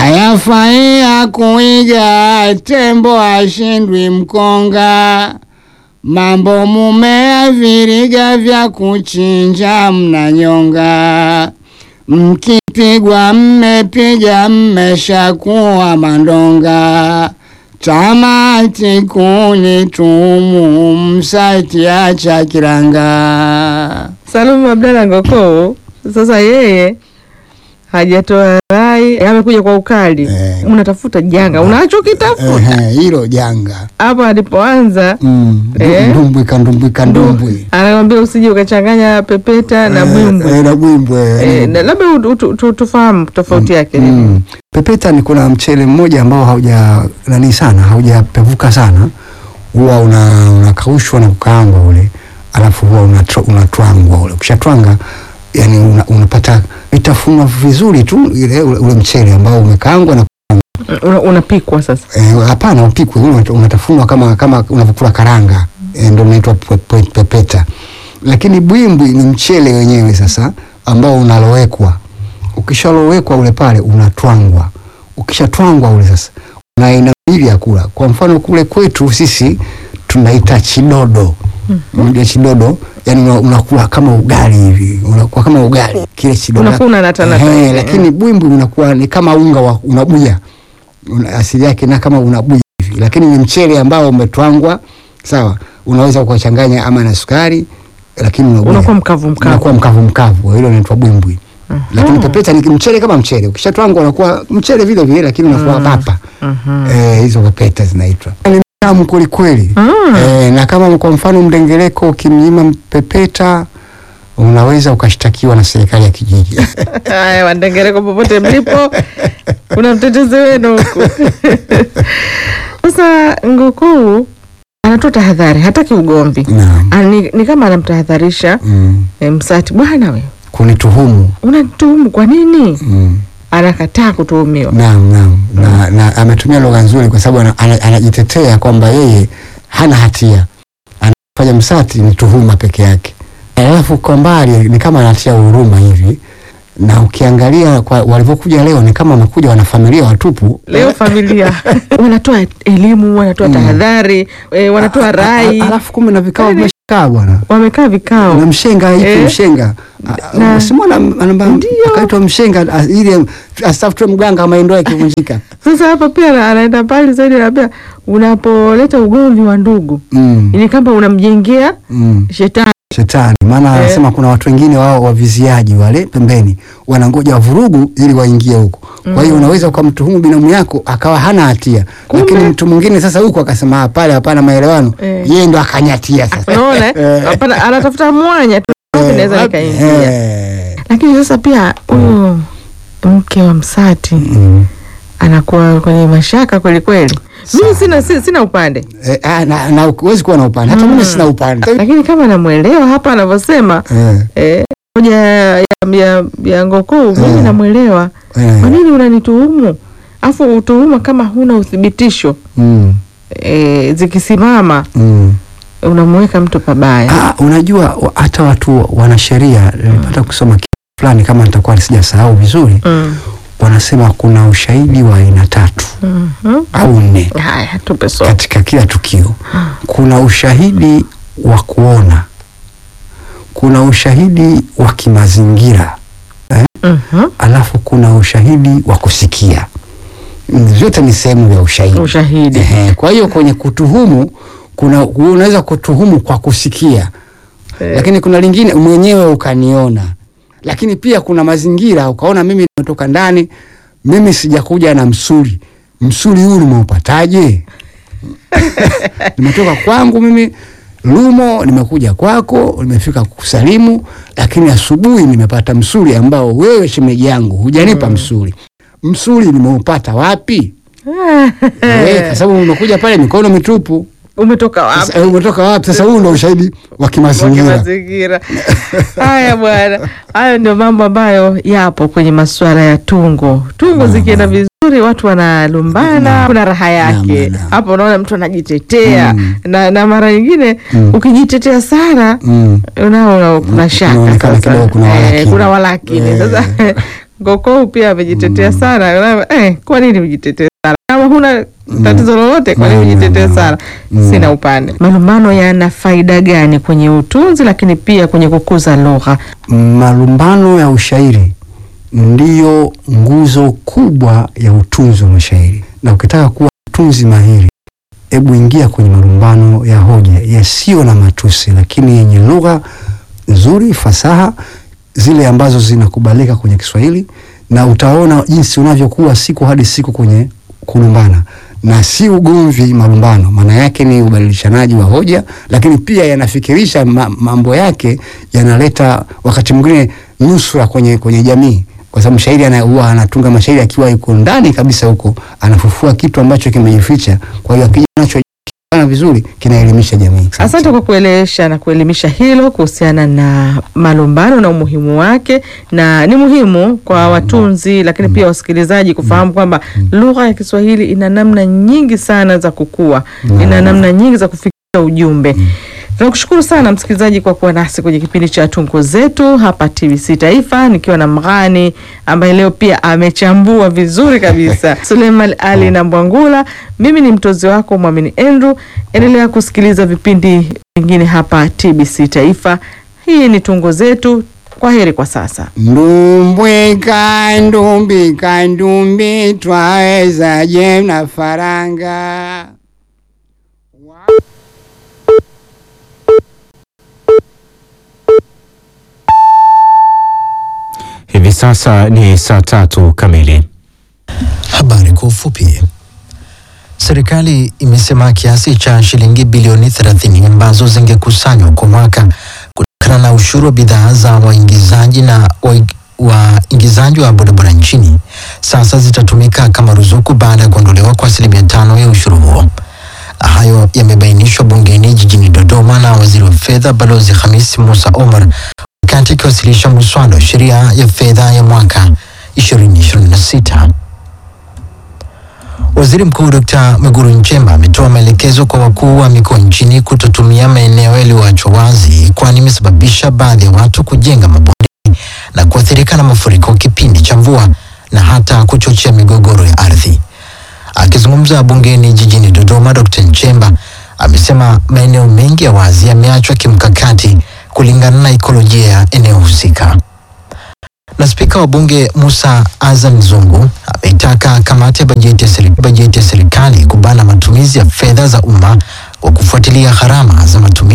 hayafai ya kuiga, tembo ashindwi mkonga. Mambo mumea viriga vya kuchinja mnanyonga, mkipigwa mmepiga mmeshakuwa mandonga. Tamati kunitumu msatiacha kiranga. Salum Abdalla Ngoko sasa yeye hajatoa rai, amekuja kwa ukali. Eh. Unatafuta janga, unachokitafuta Ehe, hilo janga hapa alipoanza Mm, Eh. ndumbwi kandumbwi kandumbwi anakwambia usije ukachanganya pepeta na bwimbwi. Eh, na bwimbwe Eh, na labda ut- ut- tu- tufahamu tofauti yake nini? Mm. Pepeta ni kuna mchele mmoja ambao hauja nani sana haujapevuka sana, huwa una unakaushwa na kukaangwa ule, alafu huwa unatwa- unatwangwa ule. Ukishatwanga yani una, unapata vitafunwa vizuri tu ile ule, ule mchele ambao umekaangwa na Una- unapikwa sasa. eh, hapana upikwe ule unat- unatafunwa kama kama unavyokula karanga eh, ndio unaitwa pe- pe- pepeta. Lakini bwimbwi ni mchele wenyewe sasa ambao unalowekwa ukishalowekwa ule pale unatwangwa. Ukishatwangwa ule sasa una aina mbili ya kula. Kwa mfano kule kwetu sisi tunaita chidodo. Unajua chidodo, yani una- unakula kama ugali hivi, unakuwa kama ugali kile chidodo. Unakuwa unanatanata Ehe, hivi, lakini bwimbwi unakuwa ni kama unga wa unabuya. Una, asili yake na kama unabuya hivi, lakini ni mchele ambao umetwangwa sawa. Unaweza ukachanganya ama na sukari, lakini unabuya Unakuwa mkavu mkavu. unakuwa mkavu mkavu, hilo linaitwa bwimbwi. Lakini pepeta ni mchele kama mchele, ukishatwangwa unakuwa mchele vile vile, lakini unakuwa papa. Eh, hizo pepeta zinaitwa ni tamu kweli kweli. Eh, na kama kwa mfano mdengereko ukimnyima pepeta unaweza ukashtakiwa na serikali ya kijiji. Haya, Wandengereko popote mlipo, kuna mtetezi wenu huku. Sasa Ngukuu anatoa tahadhari, hataki ugomvi. Naam. Ah, Ni, ni kama anamtahadharisha Mm. e, Msati, bwana we Kunituhumu. unatuhumu kwa nini? Mm. Anakataa kutuhumiwa. Naam, naam. Na, na ametumia lugha nzuri kwa sababu ana- ana- anajitetea kwamba yeye hana hatia, anafanya msati ni tuhuma peke yake, alafu kwa mbali ni kama anatia huruma hivi, na ukiangalia kwa walivyokuja leo ni kama wamekuja wanafamilia watupu. Leo familia wanatoa elimu, wanatoa tahadhari, e, wanatoa rai, A- Alafu kumbe na vikao Yaani- vimeshakaa bwana wamekaa vikao na mshenga hivi Eh. mshenga Na- simona Ndio. akaitwa mshenga a- ili asitafutwe mganga kama ndoa ikivunjika. Sasa hapa pia ana- anaenda mbali zaidi, anaambia unapoleta ugomvi wa ndugu Mm, ni kama unamjengea mm. shetani. Shetani maana Eh. anasema kuna watu wengine wao waviziaji wale pembeni wanangoja wavurugu ili waingie huko. Kwa hiyo unaweza ukamtuhumu binamu yako akawa hana hatia, Kumbe. lakini mtu mwingine sasa huko akasema "Ah, pale hapana maelewano, Eh. yeye ndo akanyatia sasa. Unaona, eh? hapana, anatafuta mwanya tu wapi naweza nikaingia. Eh. Lakini sasa pia huyo mke wa Msati Mm. anakuwa kwenye mashaka kweli kweli. Mimi sina, si- sina upande, Eh, ah, na, na huwezi kuwa na upande hata mimi sina upande lakini kama namwelewa hapa anavyosema eh, eh, moja ya, ya, ya Ngokuu mimi Eh. namwelewa. eh, Kwa nini unanituhumu afu utuhuma kama huna uthibitisho mm, e, zikisimama mm. unamweka mtu pabaya. Ah, unajua wa- hata watu wanasheria nilipata kusoma kitu fulani kama nitakuwa sijasahau vizuri Mm. wanasema kuna ushahidi wa aina tatu Mhm. au nne Haya, tupe somo. katika kila tukio. Kuna ushahidi wa kuona, kuna ushahidi wa kimazingira eh? Mhm. alafu kuna ushahidi wa kusikia. Mm, Vyote ni sehemu ya ushahidi. Ushahidi. Ehe, kwa hiyo kwenye kutuhumu kuna unaweza kutuhumu kwa kusikia Eh. lakini kuna lingine mwenyewe ukaniona, lakini pia kuna mazingira ukaona, mimi nimetoka ndani, mimi sijakuja na msuli. Msuli huu nimeupataje? nimetoka kwangu mimi Lumo, nimekuja kwako, nimefika kukusalimu, lakini asubuhi nimepata msuli ambao wewe shemeji yangu hujanipa msuli. Msuli nimeupata wapi? Eh, kwa sababu umekuja pale mikono mitupu. Umetoka wapi? Sasa, eh, umetoka wapi? Sasa huu ndo ushahidi wa Kwa kimazingira. mazingira. Haya bwana, hayo ndio mambo ambayo yapo kwenye masuala ya tungo. Tungo zikienda vizuri, watu wanalumbana, kuna raha yake Naam, naam. hapo. Unaona mtu anajitetea Mm. na, na mara nyingine Mm. ukijitetea sana Mm. unaona kuna shaka Unaonekana sasa. kidogo kuna Eh, walakini. kuna walakini Eh. sasa Gokou pia amejitetea sana. Unaona, Eh, kwa nini ujitetee sana kama huna tatizo lolote? Kwa nini Mm, ujitetee mm, sana? mm. Sina upande. Malumbano yana faida gani kwenye utunzi, lakini pia kwenye kukuza lugha? Malumbano ya ushairi ndiyo nguzo kubwa ya utunzi wa mashairi, na ukitaka kuwa mtunzi mahiri, hebu ingia kwenye malumbano ya hoja yasiyo na matusi, lakini yenye lugha nzuri, fasaha, zile ambazo zinakubalika kwenye Kiswahili, na utaona jinsi unavyokuwa siku hadi siku kwenye kulumbana na si ugomvi. Malumbano maana yake ni ubadilishanaji wa hoja, lakini pia yanafikirisha ma, mambo yake yanaleta wakati mwingine nusura kwenye, kwenye jamii, kwa sababu mshairi ana- huwa anatunga mashairi akiwa yuko ndani kabisa huko, anafufua kitu ambacho kimejificha. Kwa hiyo akija nacho kifanya vizuri, kinaelimisha jamii. Asante kwa kuelewesha na kuelimisha hilo kuhusiana na malumbano na umuhimu wake, na ni muhimu kwa watunzi lakini pia wasikilizaji kufahamu kwamba lugha ya Kiswahili ina namna nyingi sana za kukua, ina namna nyingi za kufikisha ujumbe. Tunakushukuru sana msikilizaji kwa kuwa nasi kwenye kipindi cha tungo zetu hapa TBC Taifa, nikiwa na Mghani ambaye leo pia amechambua vizuri kabisa Suleiman Ali na Mbwangula. Mimi ni mtozi wako Mwamini Andrew. Endelea kusikiliza vipindi vingine hapa TBC Taifa. Hii ni tungo zetu. Kwa heri kwa sasa. Ndumbwika ndumbika ndumbi twaweza je na faranga Hivi sasa ni saa tatu kamili. Habari kwa ufupi. Serikali imesema kiasi cha shilingi bilioni 30 ambazo zingekusanywa kwa mwaka kutokana na ushuru wa bidhaa za waingizaji na waig- waingizaji wa bodaboda nchini sasa zitatumika kama ruzuku baada ya kuondolewa kwa asilimia tano ya ushuru huo. Hayo yamebainishwa bungeni jijini Dodoma na waziri wa fedha Balozi Hamis Musa Omar wakati akiwasilisha muswada wa sheria ya fedha ya mwaka 2026. Waziri Mkuu Dr. Mwigulu Nchemba ametoa maelekezo kwa wakuu wa mikoa nchini kutotumia maeneo yaliyoachwa wazi kwani imesababisha baadhi ya watu kujenga mabondeni na kuathirika na mafuriko kipindi cha mvua na hata kuchochea migogoro ya ardhi. Akizungumza bungeni jijini Dodoma, Dr. Nchemba amesema maeneo mengi ya wazi yameachwa kimkakati kulingana na ikolojia ya eneo husika na spika wa bunge Musa Azan Zungu ameitaka kamati ya bajeti ya seri- bajeti ya serikali kubana matumizi ya fedha za umma kwa kufuatilia gharama za matumizi